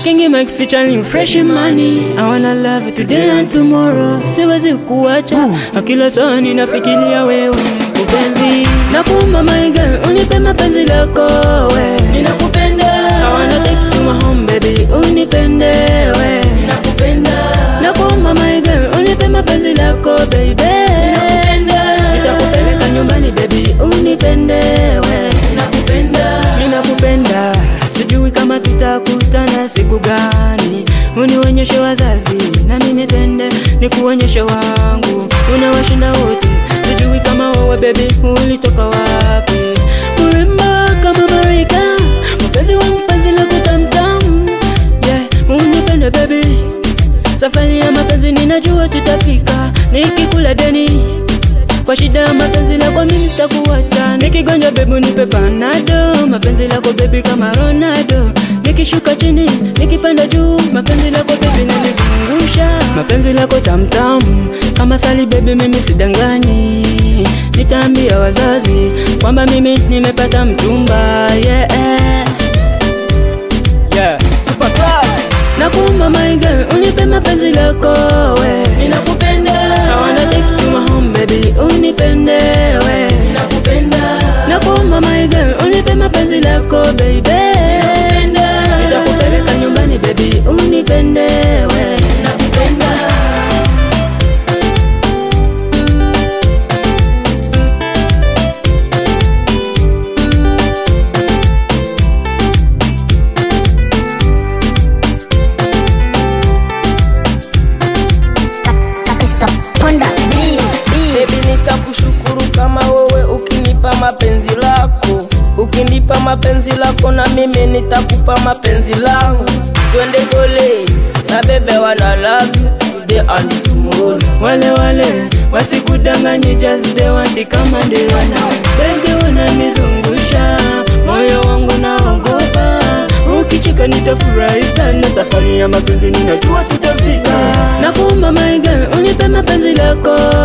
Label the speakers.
Speaker 1: King Mike featuring fresh money. I wanna love you today and tomorrow. Siwezi kuacha, kila saa ninafikiria wewe mpenzi. Nakuomba my girl, unipe mapenzi lako we. Ninakupenda. I wanna take you home baby, unipende we. Ninakupenda. Nakuomba my girl, unipe mapenzi lako baby. Ninakupenda. Nitakupeleka nyumbani baby, unipende we. Ninakupenda. Ninakupenda. Sijui kama tutakutana siku gani, unionyeshe wazazi na mimi tende nikuonyeshe wangu, unawashinda wote. Sijui kama wewe baby ulitoka wapi, urembo kama Marika, mpenzi wangu, penzi lako tamtam, yeah, unipende baby, safari ya mapenzi ninajua tutafika, nikikula deni kwa shida ya mapenzi lako mimi sitakuacha, nikigonjwa bebu nipe panado, mapenzi lako bebi kama Ronaldo, nikishuka chini nikipanda juu, mapenzi lako bebi nanizungusha, mapenzi lako tamtam kama sali bebi, mimi sidanganyi, nitaambia wazazi kwamba mimi nimepata mchumba yeah.
Speaker 2: Yeah, super class.
Speaker 1: Nakuomba my girl, unipe mapenzi lako we. Ninakupenda. I wanna take you home baby, unipende we. Ninakupenda. Nakuomba my girl, unipe mapenzi lako baby. Ninakupenda. Nitakupeleka nyumbani baby, unipende we. Ninakupenda.
Speaker 3: kabisa ponda B, B.
Speaker 4: Baby nitakushukuru kama wewe ukinipa mapenzi lako, ukinipa mapenzi lako na mimi nitakupa mapenzi langu. Twende gole na bebe wana love you today and tomorrow.
Speaker 1: Wale wale wasikudanganye, just they want kama ndirwana. Baby unanizungusha moyo wangu naogopa, ukicheka nitafurahi sana. Safari ya mapenzi ninajua tutafika. Nakuomba my girl, unipe mapenzi lako